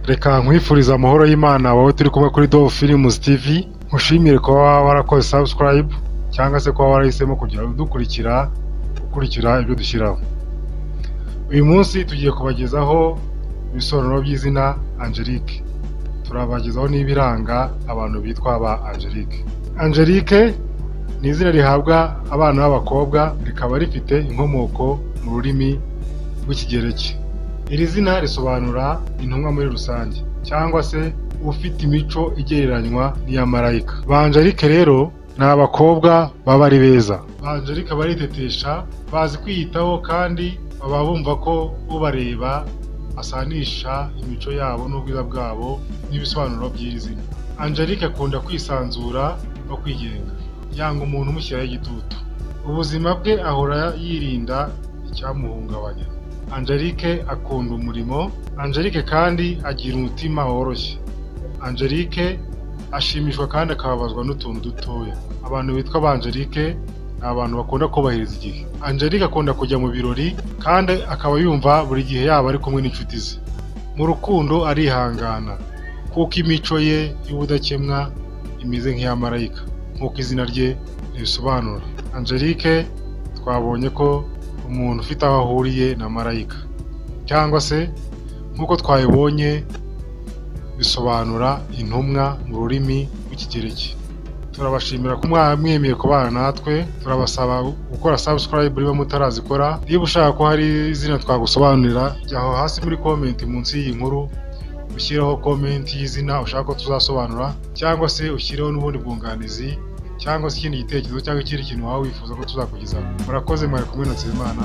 reka nkwifurize amahoro y'Imana wowe turi kumwe kuri Dove Films TV nkushimire kuba warakoze subscribe cyangwa se kuba warahisemo kugira udukurikira ukurikira ibyo dushyiraho uyu munsi tugiye kubagezaho ibisobanuro by'izina Angelique turabagezaho n'ibiranga abantu bitwa ba Angelique Angelique ni izina rihabwa abana b'abakobwa rikaba rifite inkomoko mu rurimi rw'ikigereki iri zina risobanura intumwa muri rusange cyangwa se ufite imico igereranywa n'iya marayika ba Angelique rero ni abakobwa baba ari beza ba Angelique baritetesha bazi kwiyitaho kandi baba bumva ko ubareba asanisha imico yabo n'ubwiza bwabo n'ibisobanuro by'iri zina Angelique akunda kwisanzura no kwigenga yanga umuntu umushyiraho igitutu ubuzima bwe ahora yirinda icyamuhungabanya Angelique akunda umurimo Angelique kandi agira umutima woroshye Angelique ashimishwa kandi akababazwa n'utuntu dutoya abantu bitwa ba Angelique ni abantu bakunda kubahiriza igihe Angelique akunda kujya mu birori kandi akaba yumva buri gihe yaba ari kumwe n'inshuti ze mu rukundo arihangana kuko imico ye y'ubudakemwa imeze nk'iya marayika nk'uko izina rye ribisobanura Angelique twabonye ko umuntu ufite aho ahuriye na marayika cyangwa se nk'uko twabibonye bisobanura intumwa mu rurimi rw'ikigereki turabashimira ko mwemeye kubana natwe turabasaba gukora subscribe niba mutarazikora niba ushaka ko hari izina twagusobanurira jya aho hasi muri komenti munsi y'iyi nkuru ushyireho komenti y'izina ushaka ko tuzasobanura cyangwa se ushyireho n'ubundi bwunganizi cyangwa se ikindi gitekerezo cyangwa ikindi kintu waba wifuza ko tuzakugezaho murakoze mwari kumwe na Nzeyimana